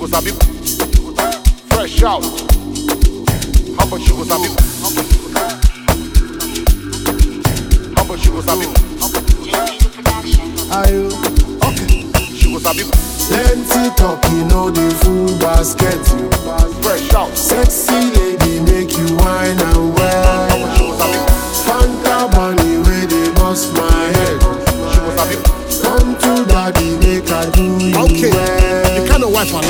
sabi. Fresh out. How about she go sabi? How about she go sabi? Ayo. She go sabi. Plenty talk, you know the full basket. You. Fresh out. Sexy lady make you wine and How about well. she go sabi? Fanta bunny where they bust my head. She go sabi. Come to daddy make I do you Okay, well. the kind of wife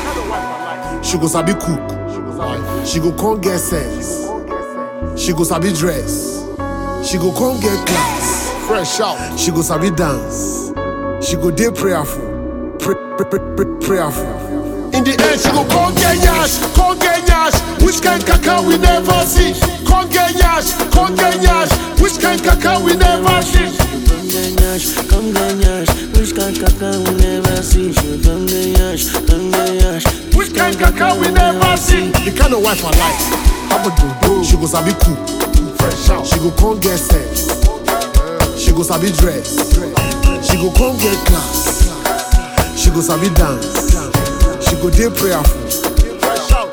I like. She go sabi cook. She go come get sense. She go sabi dress. She go come get class. Fresh out. She go sabi dance. She go dey prayerful. Pray, pray, pray, pray, prayerful. In the end, she go come get yash, come get yash. Which kind kaka we never see? Come get yash, come get yash. Which kind kaka we never see? Come ganyash, come ganyash. Which kind kaka we never see? She come ganyash, come ganyash. Which kind kaka we never see? The kind of wife I like. How about do She go sabi cook. Fresh out. She go come get sense. She go sabi dress. She go come get class. She go sabi dance. She go dey prayerful. Fresh out.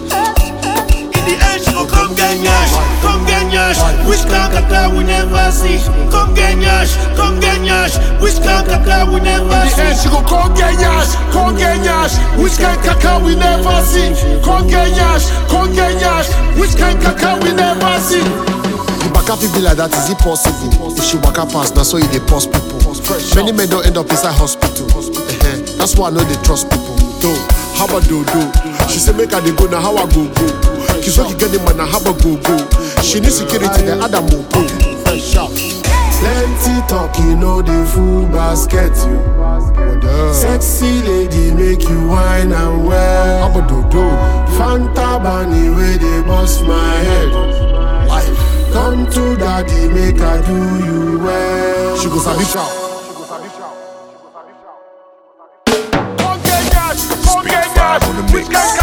In the end, she go come ganyash, come ganyash. Which kind kaka we never see? Come ganyash, come ganyash. Which kind kaka we never In the see? end, she go come get yash, come get yash. Which kind kaka we never see? Come get yash, come get yash. Which kind kaka we never see? The baka fit be like that, is it possible? If she waka pass, na so e dey pause people. Many men don't end up inside hospital. Eh-heh. That's why I know they trust people. Though, how about do do? She say make her dey go, now how I go go? Kizoki get the man, now how I go go? She need security, then Adam will go. Fresh out. Plenty talk, you know the full basket. You. Sexy lady make you wine and How well. about do do? Fanta bunny where they bust my head. Come to daddy make I do you well. She go sabi shout. Come get yash, come get yash. Which kind